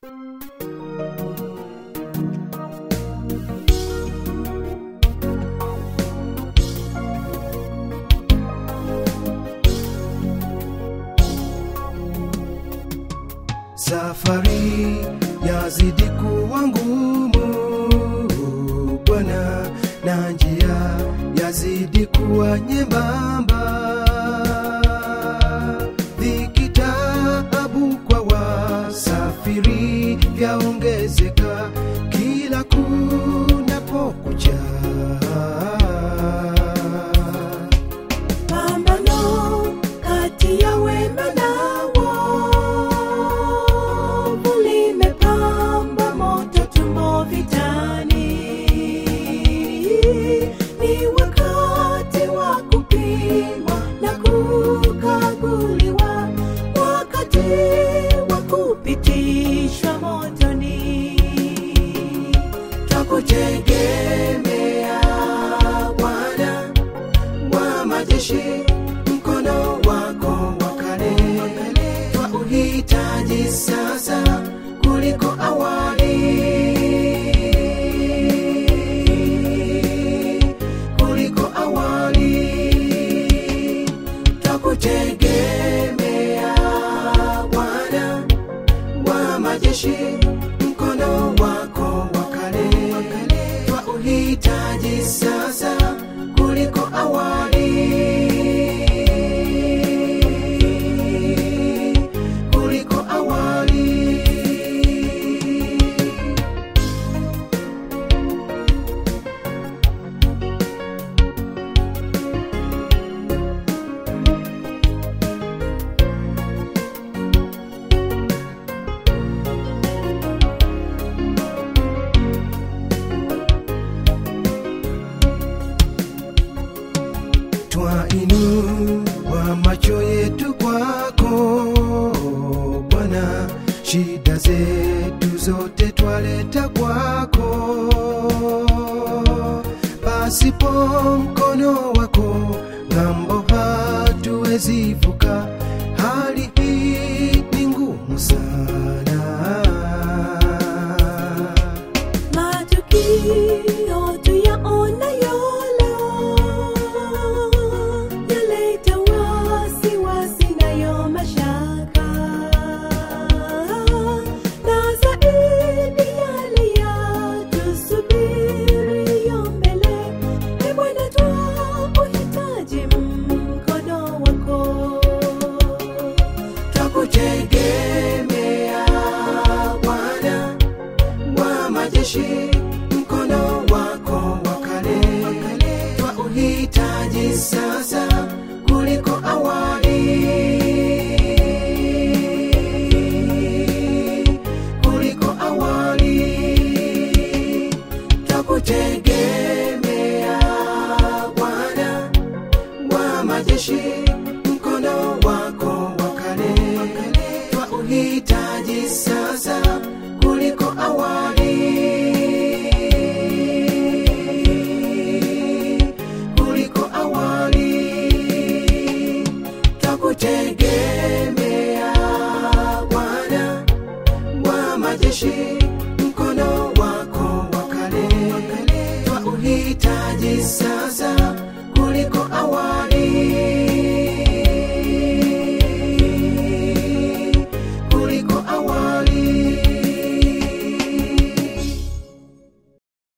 Safari yazidi kuwa ngumu Bwana, na njia yazidi kuwa nyembamba. Dhiki, taabu kwa wasafiri vyaongezeka kila kunapokucha. Pambano kati ya wema na wovu limepamba moto, tumo vitani. Ni wakati wa kupimwa na kukaguliwa, wakati wa kupitishwa motoni. Twakutegemea Bwana wa majeshi, mkono wako wa kale twauhitaji sasa kuliko awali, kuliko awali. Twakutegemea Bwana wa majeshi, mkono wako wa kale twauhitaji sasa kuliko awali, kuliko awali. Twainua macho yetu kwako Bwana, shida zetu zote twaleta kwako. Pasipo mkono wako ng'ambo hatuwezi vuka, hali hii ni ngumu sana. Matukio tuyaonayo leo yaleta wasiwasi nayo mashaka, na zaidi yale yatusubiriyo mbele. Ee Bwana, twauhitaji mkono wako. Twakutegemea Bwana wa majeshi, mkono wako wa kale twauhitaji sasa kuliko awali, kuliko awali. Twakutegemea Bwana wa majeshi, mkono wako wa kale twauhitaji sasa kuliko awali, kuliko awali. Twakutegemea Bwana wa majeshi, mkono wako wa kale twauhitaji sasa kuliko awali, kuliko awali.